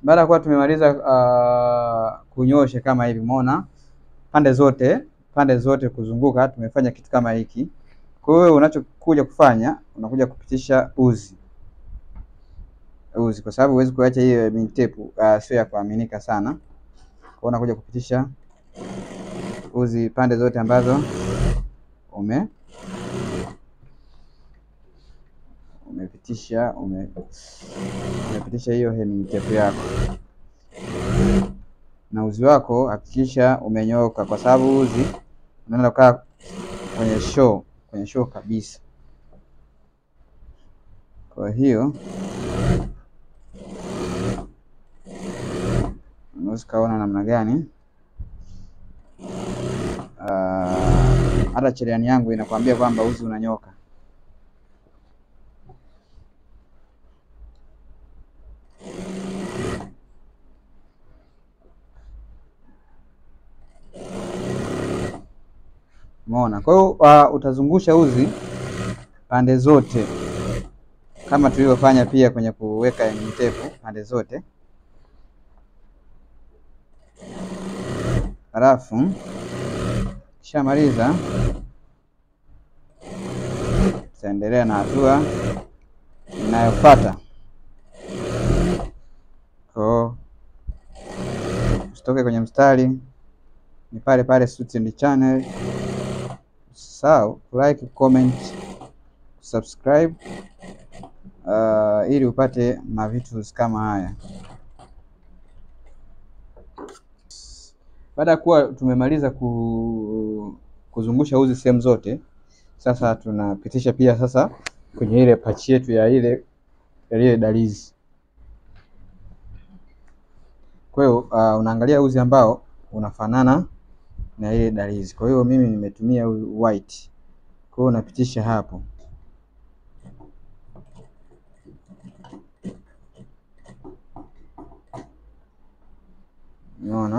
Baada ya kuwa tumemaliza uh, kunyosha kama hivi, umeona pande zote pande zote kuzunguka, tumefanya kitu kama hiki. Kwa hiyo unachokuja kufanya unakuja kupitisha uzi uzi, kwa sababu huwezi kuacha hiyo mean tape uh, sio ya kuaminika sana. Kwa hiyo unakuja kupitisha uzi pande zote ambazo ume umepitisha ume, umepitisha hiyo hemming tape yako, na uzi wako hakikisha umenyoka, kwa sababu uzi unaenda kukaa kwenye show kwenye show kabisa. Kwa hiyo unaweza ukaona namna gani hata uh, cherehani yangu inakwambia kwamba uzi unanyoka. Umeona? Kwa hiyo uh, utazungusha uzi pande zote kama tulivyofanya pia kwenye kuweka hemming tape pande zote, halafu kishamaliza tutaendelea na hatua inayofuata. Kwa usitoke kwenye mstari, ni pale pale Suti and Channel. Usisahau like, comment, subscribe uh, ili upate mavitu kama haya. Baada ya kuwa tumemaliza ku, kuzungusha uzi sehemu zote, sasa tunapitisha pia sasa kwenye ile pachi yetu ya ile ya ile dalizi. Kwa hiyo uh, unaangalia uzi ambao unafanana na ile dalizi. Kwa hiyo mimi nimetumia white, kwa hiyo unapitisha hapo unaona,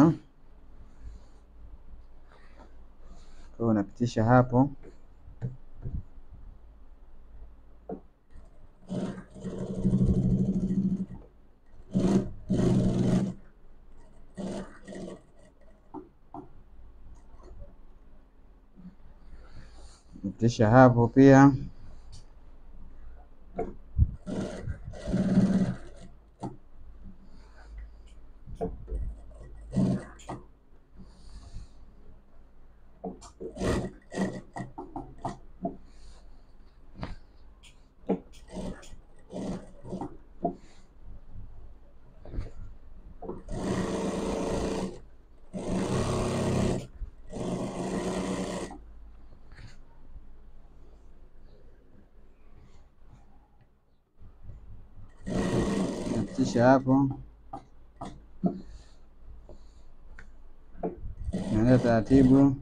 kwa hiyo unapitisha hapo pitisha hapo pia napitisha hapo, naenda taratibu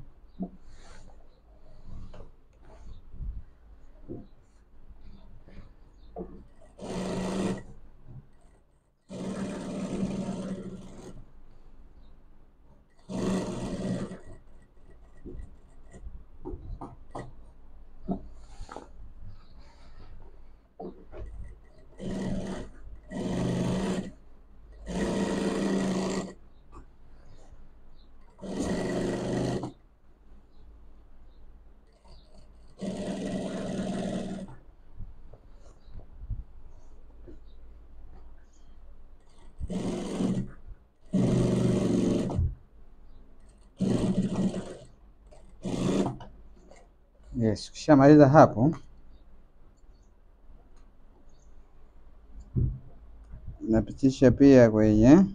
Yes, ukishamaliza hapo unapitisha pia kwenye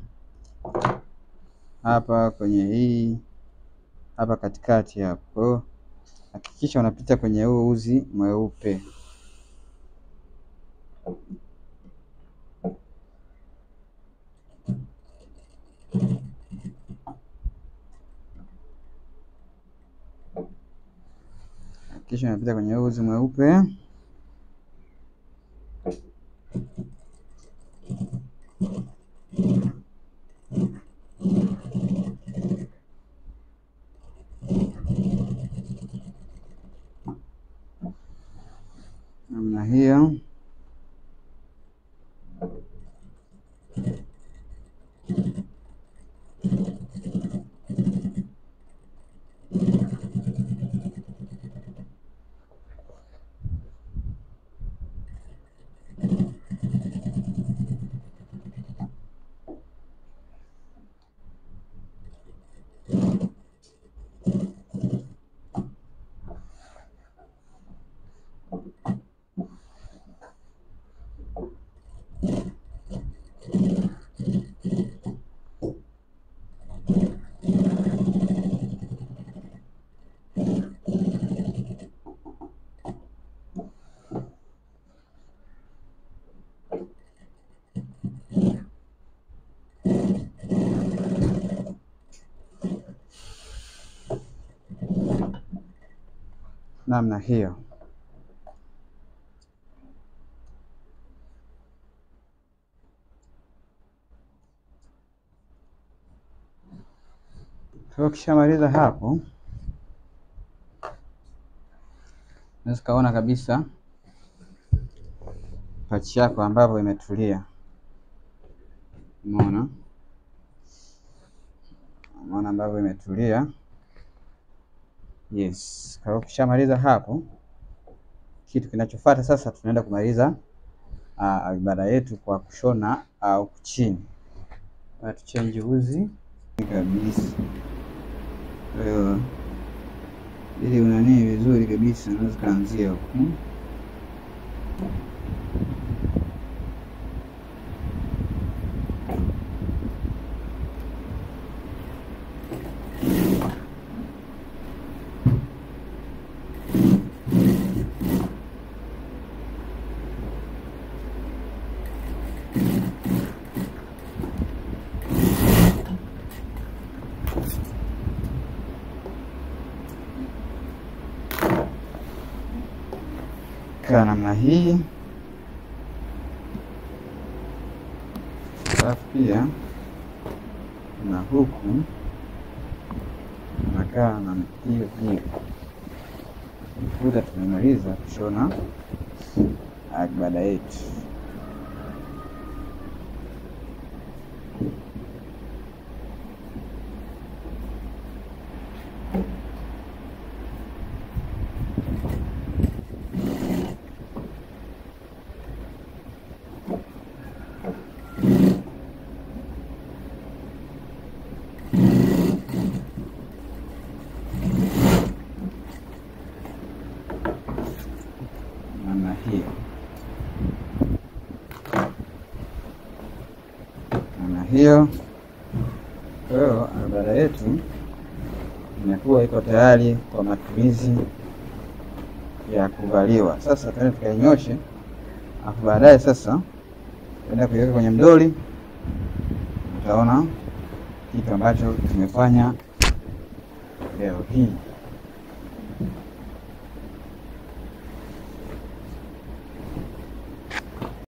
hapa kwenye hii hapa katikati hapo. Kwa hiyo hakikisha unapita kwenye huu uzi mweupe. Hakikisha unapita kwenye huu uzi mweupe. namna hiyo. namna hiyo. Kwa ukishamaliza hapo, unaweza ukaona kabisa pachi yako ambapo imetulia. Umeona, umeona ambavyo imetulia. Yes, kwa hiyo ukishamaliza hapo, kitu kinachofuata sasa, tunaenda kumaliza uh, ibada yetu kwa kushona au uh, chini tuchenji uzi kabisa. Kwa hiyo ili unanii vizuri kabisa, unaweza kaanzia huku kaa namna hii, alafu pia na huku nakaa na hiyo hiyo. Kuta tumemaliza kushona ibada yetu. namna hiyo, namna hiyo. Kwa hiyo ibada yetu imekuwa iko tayari kwa matumizi ya kuvaliwa. Sasa tuende tukainyoshe, afu baadaye sasa tuenda kuiweka kwenye mdoli, utaona kitu ambacho tumefanya leo hii.